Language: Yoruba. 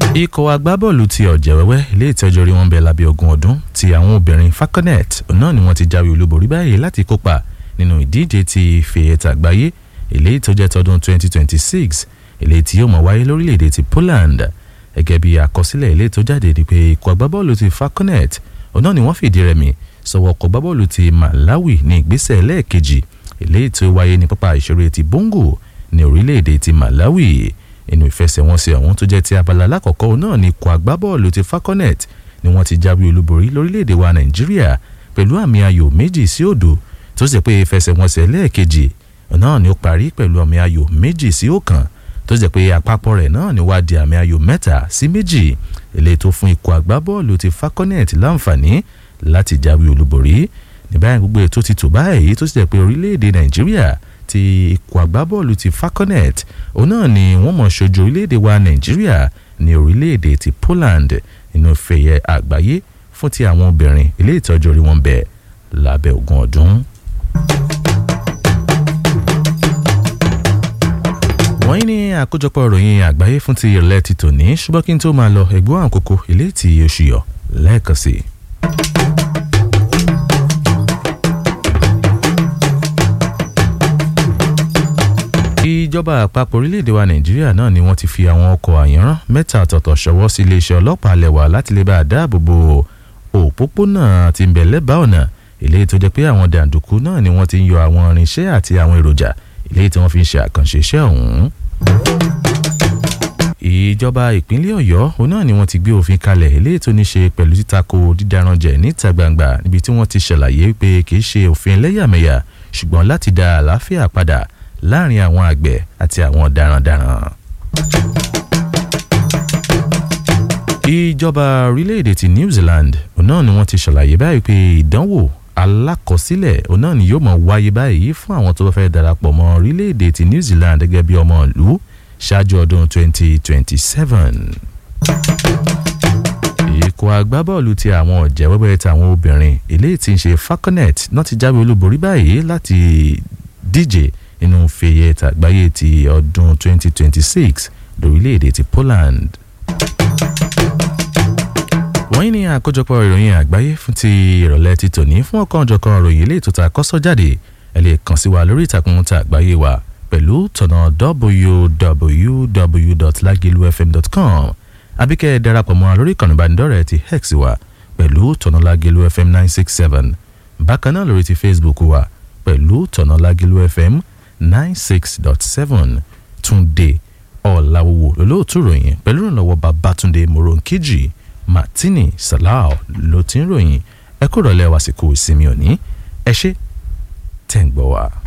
ikọ̀ agbábọ́ọ̀lù ti ọ̀jẹ̀wẹ́wẹ́ ilé ìtẹ́jọ́ rí wọn bẹ lábẹ́ ogún ọdún ti àwọn obìnrin falconet náà ni wọ́n ti jáwé olúborí báyìí láti kópa nínú ìdíje ti fèyẹ̀tà àgbáyé ilé ìtọ́jẹ́ tọdún 2026 ilé tí yóò mọ̀ wáyé lórílẹ̀‐èdè ti Poland gẹ́gẹ́ bí àkọsílẹ̀ ilé tó jáde ni pé ikọ̀ agbábọ́ọ̀lù ti falconet náà ni wọ́n fìdí rẹmi sọ̀wọ́ ọkọ̀ agbábọ́ọ̀lù ti Malawi ní ìgbésẹ̀ ẹlẹ́ẹ̀kejì ilé tó wáyé ní pápá ìṣeré ti Bongo ní orílẹ̀‐èdè ti Malawi inú ìfẹsẹ̀wọnsẹ̀ ọ̀hún tó jẹ́ ti abala alákọ̀ọ́kọ́ náà ni ikọ̀ agbábọ́ọ̀lù ti falconet ni wọ́n ti jáwé olúborí lórílẹ̀‐èdè wa Nàìjíríà pẹ̀lú àmì ayò méjì sí òdo tó sì pé ìfẹsẹ̀wọnsẹ̀ lẹ́ẹ̀kejì náà ni ó parí pẹ̀lú àmì ayò méjì sí ọ̀kan tó sì pé àpapọ̀ rẹ̀ náà ni wá di àmì ayò mẹ́ta sí méjì èlé tó fún ikọ̀ agbábọ́ọ̀lù ti falconet láǹfààní láti jáwé olúborí ní báyìí gbogbo ètò ti tò báyìí tó sì jẹ́ pé orílẹ̀-èdè Nàìjíríà ti ikọ̀ agbábọ́ọ̀lù ti falconet òun náà ni wọ́n mọ̀ ṣojú orílẹ̀-èdè wa Nàìjíríà ní orílẹ̀-èdè ti Poland nínú fẹ̀yẹ àgbáyé fún ti àwọn obìnrin ilé ìtọ́jú orí wọn bẹ̀ lábẹ́ ogún ọdún. wọ́n ní àkójọpọ̀ ìròyìn àgbáyé fún ti ìrọ̀lẹ́ ti tòní ṣùgbọ́n kí n tó máa lọ ẹ̀gbọ́n àkókò ilé tí oṣù yọ lẹ́ẹ̀kan sí i. ìjọba àpapọ̀ orílẹ̀-èdè wa nàìjíríà náà ni wọ́n ti fi àwọn ọkọ̀ àyànrán mẹ́ta ọ̀tọ̀ọ̀tọ̀ ṣọwọ́ sí iléeṣẹ́ ọlọ́pàá lẹ́wà láti lè bá a dáàbò bo òpópónà tí ń bẹ lẹ́bàá ọ̀nà eléyìí tó jẹ́ pé àwọn dàǹdùkú náà ni wọ́n ti ń yọ àwọn irinṣẹ́ àti àwọn èròjà eléyìí tí wọ́n fi ń ṣe àkànṣe iṣẹ́ ọ̀hún. ìjọba ìpínlẹ̀ ọ̀yọ́ òun náà ni wọ́n ti gbé òfin kalẹ̀ eléyìí tó ní ṣe pẹ̀lú títakò dídaranjẹ̀ níta gbangba níbi tí wọ́n ti ṣàlàyé pé kì í ṣe òfin ẹlẹ́yàmẹ̀yà ṣùgbọ́n láti dá àlàáfíà padà láàrin àwọn àgbẹ̀ àti àwọn darandaran. ìjọba orílẹ̀-èdè ti New Zealand òun náà ni wọ́n ti ṣàlàyé báyìí pé ìdánwò alákọsílẹ̀ òun náà ni yóò máa wáyé báyìí fún àwọn tó bá fẹ́ darapọ̀ mọ́ orílẹ̀-èdè ti New Zealand gẹ́gẹ́ bí ọmọ ìlú ṣáájú ọdún 2027. ikọ̀ agbábọ́ọ̀lù ti àwọn ọ̀jẹ̀ wẹ́wẹ́ tàwọn obìnrin eléyìí tí ń ṣe falconet náà ti jáwé olúborí báyìí láti díje nínú fèyẹ tàgbáyé ti ọdún 2026 lórílẹ̀‐èdè ti Poland. wọ́n ní àkójọpọ̀ ìròyìn àgbáyé fún ti ìrọ̀lẹ́ ti tòní fún ọ̀kan ọ̀jọ̀kan ìròyìn ilé ìtòta kọ́sọ́ jáde ẹ lè kàn sí wa lórí ìtàkùn ta àgbáyé wa pẹ̀lú tọ̀nà www.lagilufm.com àbíkẹ́ darapọ̀ mọ́ lórí ìkànnì ìbánidọ́rẹ̀ẹ́ ti hex wa pẹ̀lú tọ̀nà Lagilu FM 967 bákan náà lórí ti Facebook wa pẹ̀lú tọ̀nà Lagilu FM 96.7 Túndé Ọ̀làwòwò lólóòtú ròyìn pẹ̀lú ìrànlọ́wọ́ Babátúndé Moronkeji Martini Salau ló ti ń ròyìn ẹ kúrò lẹ́wàsíkò ìsinmi òní ẹ ṣé tẹ̀ ń gbọ́ wa.